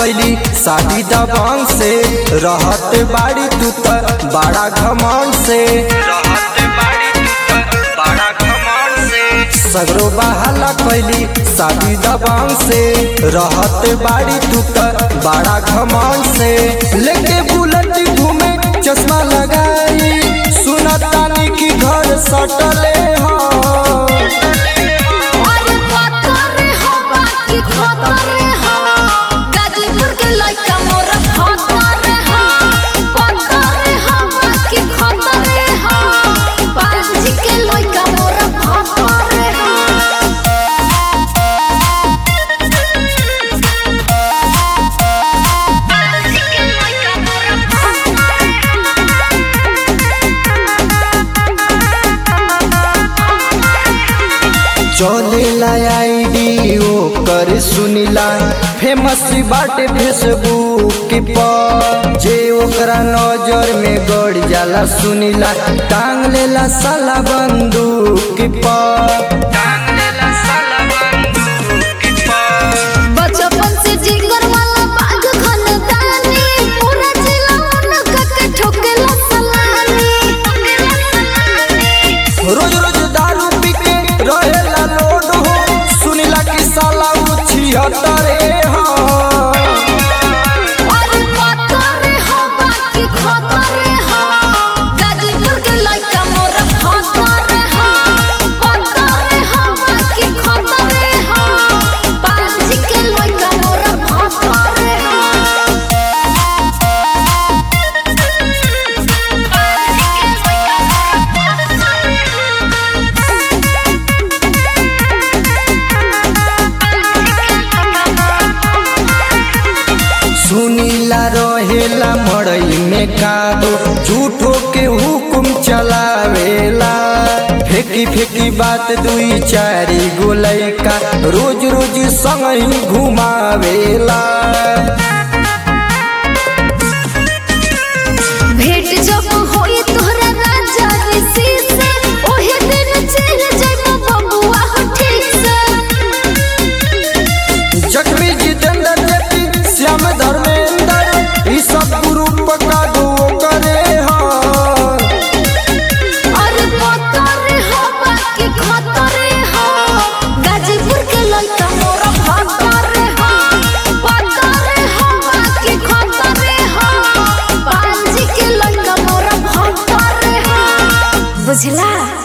कैली शादी दबांग से रहत बाड़ी तू त बड़ा घमंड से रहत बाड़ी तू त बड़ा घमंड से सगरो बहाला कैली शादी दबांग से रहत बाड़ी तू त बड़ा घमंड से लेके बुलेट घूमे चश्मा लगाई सुनतानी की घर सटले हो अरे पतरे हो बाकी खतरे हो गाजीपुर के लइका मोर खतरे हो पतरे हो बाकी खतरे हो बाजी के लइका मोर खतरे हो बाजी के लइका मोर चलेला आईडी ओकर सुनिला फेमस बाटे फेसबुक पर जे ओकरा नजर में गड़ जाला सुनिला टांग लेला साला बंदूक पर टांग लेला साला बंदूक पर बचपन से जिगर वाला बाग खानदानी पूरा जिला उनका के ठोकेला सलामी रोज रोज दारू पी के रहेला लोड हो सुनिला कि साला उछिहत्तरे हो अरे पतरे हो बाकी खतरे हो गाजीपुर के लइका मोर खतरे हो पतरे हो बाकी खतरे हो बाजी के लइका मोर खतरे हो सुनीला रहेला मड़ई में कादो झूठो के हुकुम चलावेला फेंकी फेंकी बात दुई चारी गोलई का रोज रोज संग ही घुमावेला भेंट जब होई तोहरा राजा ऋषि से ओहे दिन चल जाइबो बबुआ हो ठीक से जख्मी जितेंद्र जेपी श्याम धर्मेंद्र ई सब ग्रुप का दो करे हो अरे पतरे हो बाकी खतरे हो गाजीपुर के लइका मोर खतरे हो पतरे हो बाकी खतरे हो बांजी के लइका मोर खतरे हो बुझला